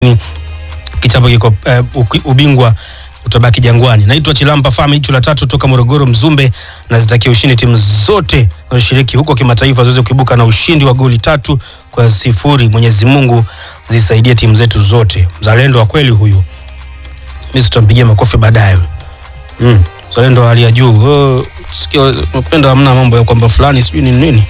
kichapo kiko eh, uki- ubingwa utabaki Jangwani. Naitwa Chilampa Fami, jicho la tatu toka Morogoro Mzumbe, nazitakia ushindi timu zote zinazoshiriki huko kimataifa ziweze kuibuka na ushindi wa goli tatu kwa sifuri. Mwenyezi Mungu zisaidie timu zetu zote. Mzalendo wa kweli huyu, mimi tutampigia makofi baadaye. Mm, mzalendo wa hali ya juu. Oh, sikia napenda hamna mambo ya kwamba fulani sijui ni nini.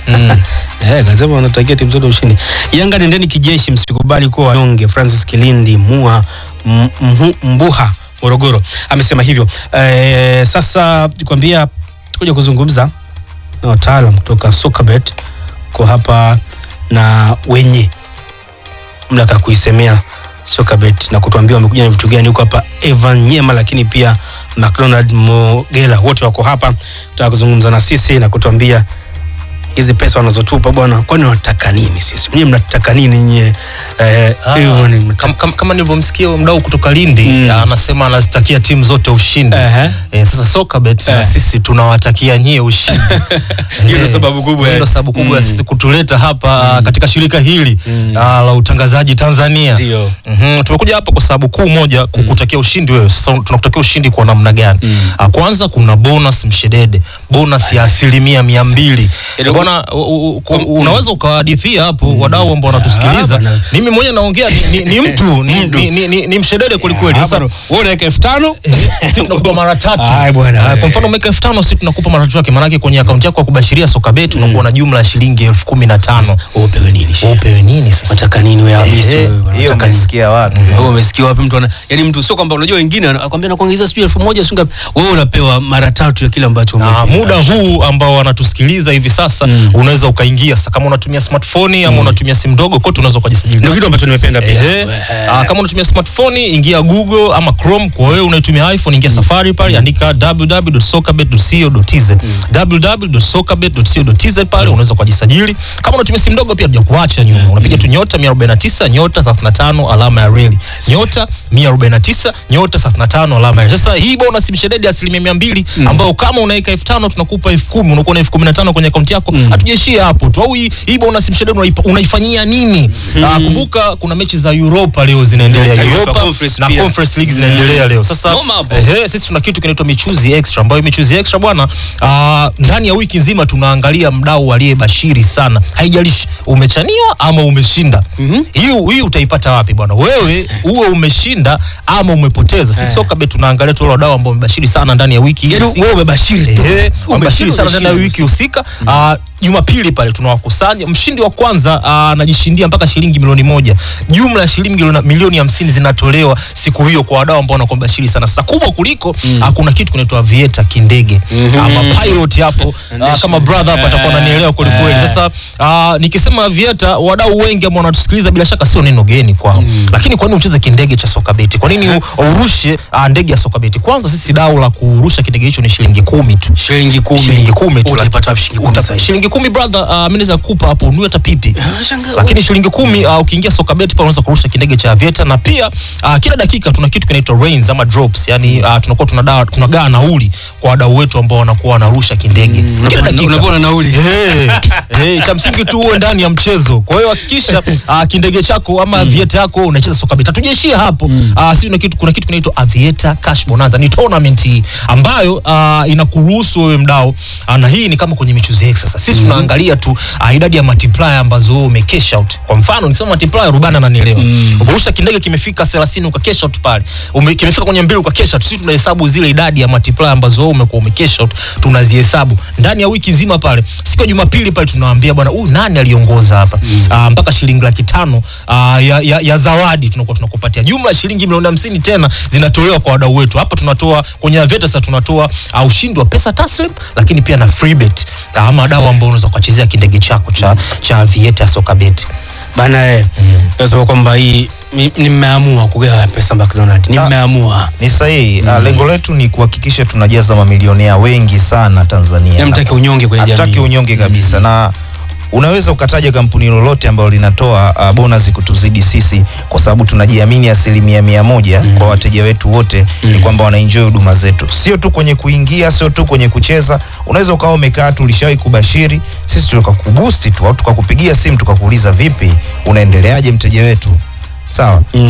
Eh, kasema wanatakia timu zote ushindi. Yanga nendeni kijeshi, msikubali kuwa wanyonge. Francis Kilindi Mua M- Mhu- Mbuha Morogoro amesema hivyo. Eh, sasa nikwambia tukuja kuzungumza na wataalam kutoka Sokabet kwa hapa na wenye mamlaka ya kuisemea Sokabet na kutuambia wamekuja na vitu gani huko hapa. Evan Nyema, lakini pia McDonald Mogela, wote wako hapa, tutaka kuzungumza na sisi na kutuambia hizi pesa wanazotupa bwana, kwani wanataka nini? Sisi mwenyewe mnataka nini nyie? Eh, Ah, Evan, mnataka- Kam, kam, kama nilivyomsikia huyo mdau kutoka Lindi Mm. anasema anazitakia timu zote ushindi. Ehe. Eh, sasa Sokabet Eh. na sisi tunawatakia nyie ushindi. Hiyo ndio Eh, sababu kubwa, hiyo eh. ndio sababu kubwa ya Mm. sisi kutuleta hapa katika shirika hili ah, la utangazaji Tanzania. Ndio. Mhm, tumekuja hapa kwa sababu kuu moja kukutakia ushindi wewe. Sasa tunakutakia ushindi kwa namna gani? Ah, kwanza kuna bonus mshedede, bonus ya asilimia mia mbili. Yaani, Bwana u- u- u- unaweza ukawahadithia hapo wadau ambao Ah, wanatusikiliza. bana. Mimi mwenyewe naongea ni, ni, ni mtu ni, Mtu. ni, ni, ni, ni mshedede kwelikweli. Ah, Sasa bwana, wewe unaweka elfu tano sisi tunakupa mara tatu. Ai, bwana, Ah, eh. Kwa mfano umeweka elfu tano sisi tunakupa mara tatu yake, maanake kwenye akaunti yako ya kubashiria soka beti unakuwa na jumla ya shilingi elfu kumi na tano. Wewe upewe nini? Wewe Upewe nini sasa? Unataka nini wewe Hamisi? Eh, wewe? hiyo Unataka nini? umesikia wapi? Wewe umesikia wapi mtu ana yani mtu sio kwamba unajua wengine anakuambia nakuongezea sijui elfu moja sio ngapi. Wewe unapewa mara tatu ya kile ambacho na umepewa. muda huu ambao wanatusikiliza hivi sasa unaweza ukaingia sasa, kama unatumia smartphone ama unatumia simu ndogo, kote unaweza ukajisajili. Ndio kitu ambacho nimependa pia. Ehe. Ah, kama unatumia smartphone ingia Google ama Chrome. Kwa wewe unaitumia iPhone ingia Safari pale, andika www.sokabet.co.tz www.sokabet.co.tz pale unaweza kujisajili. Kama unatumia simu ndogo pia hatuja kuacha nyuma, unapiga tu nyota 149 nyota 35 alama ya reli nyota 149 nyota 35 alama ya reli. Sasa hii bonus mshedede asilimia mia mbili ambayo kama unaweka elfu tano tunakupa elfu kumi unakuwa na elfu kumi na tano kwenye akaunti yako. Hatujaishia hapo tu, au hii hii bonus mshedede unaipa- unaifanyia nini? Ah, kumbuka kuna mechi za Europa leo zinaendelea UEFA Europa Conference na pia. Conference League zinaendelea leo. Sasa Noma hapo. ehe, sisi tuna kitu kinaitwa michuzi extra, ambayo michuzi extra bwana, ah, ndani ya wiki nzima tunaangalia mdau aliyebashiri sana, haijalishi umechaniwa ama umeshinda. Hiyo hii utaipata wapi bwana? Wewe uwe umeshinda ama umepoteza. Sisi soka bet tunaangalia tu wale wadau ambao wamebashiri sana ndani ya wiki hii Yaani husika. wewe umebashiri tu. Ehe, wamebashiri Umeshindwa, sana ndani ya umeshindwa. wiki husika. Ah, Jumapili pale tunawakusanya mshindi wa kwanza ah, anajishindia mpaka shilingi milioni moja. Jumla ya shilingi milioni- milioni hamsini zinatolewa siku hiyo kwa wadau ambao wanakuwa bashiri sana. Sasa kubwa kuliko ah, kuna kitu kinaitwa avieta kindege ama pilot hapo ah, kama brother hapa atakuwa ananielewa kweli kweli. Sasa ah, nikisema avieta, wadau wengi ambao wanatusikiliza bila shaka sio neno geni kwao, lakini kwa nini ucheze kindege cha soka beti? Kwa nini u- urushe ah, ndege ya soka beti? Kwanza sisi dau la kurusha kindege hicho ni shilingi kumi tu Shilingi kumi. shilingi kumi tu. Utaipata wapi shilingi kumi Uta- sasa hizi? shilingi kumi brother, uh, mimi naweza kukupa hapo unue hata pipi Ah, shangaa. lakini shilingi kumi uh, ukiingia soka bet pale unaweza kurusha kindege cha Aviator na pia uh, kila dakika tuna kitu kinaitwa rains ama drops yani uh, tunakuwa tunadawa tunagawa nauli kwa wadau wetu ambao wanakuwa wanarusha kindege kila Unapewa- dakika unapewa na nauli. Hey, hey, cha msingi tu uwe ndani ya mchezo. Kwa hiyo hakikisha uh, kindege chako ama avieta yako unacheza soka beta. Tujaishia hapo. Uh, sisi kuna kitu kuna kitu kinaitwa avieta cash bonanza. Ni tournament hii ambayo uh, inakuruhusu wewe mdau uh, na hii ni kama kwenye michuzi X sasa. Sisi tunaangalia tu uh, idadi ya multiplier ambazo wewe ume cash out. Kwa mfano nikisema multiplier Rubana ananielewa. Umerusha kindege kimefika 30 uka cash out pale. Ume, kimefika kwenye mbili uka cash out. Sisi tunahesabu zile idadi ya multiplier ambazo wewe umekuwa ume cash out tunazihesabu ndani ya wiki nzima pale. Siku ya Jumapili pale tunawaambia bwana, huyu nani aliongoza hapa Ah, mpaka shilingi laki tano ah, ya, ya, ya zawadi tunakuwa tunakupatia. Jumla ya shilingi milioni hamsini tena zinatolewa kwa wadau wetu. Hapa tunatoa kwenye Aveta sasa tunatoa ah, ushindi wa pesa taslim, lakini pia na free bet Ah, ama wadau ambao unaweza kuchezea kindege chako cha cha Avieta soka bet. Bana eh. Nasema kwamba hii mi- nimeamua kugawa pesa McDonald. Nimeamua. Ni sahihi. Uh, lengo letu ni kuhakikisha tunajaza mamilionea wengi sana Tanzania. Hamtaki unyonge kwenye Hatutaki jamii. unyonge kabisa na unaweza ukataja kampuni lolote ambalo linatoa uh, bonus kutuzidi sisi kwa sababu tunajiamini asilimia mia moja kwa wateja wetu wote ni kwamba wanaenjoy huduma zetu, sio tu kwenye kuingia, sio tu kwenye kucheza. Unaweza ukawa umekaa tu, ulishawahi kubashiri, sisi tukakubusti tu au tukakupigia simu tukakuuliza, vipi, unaendeleaje mteja wetu? sawa Mm.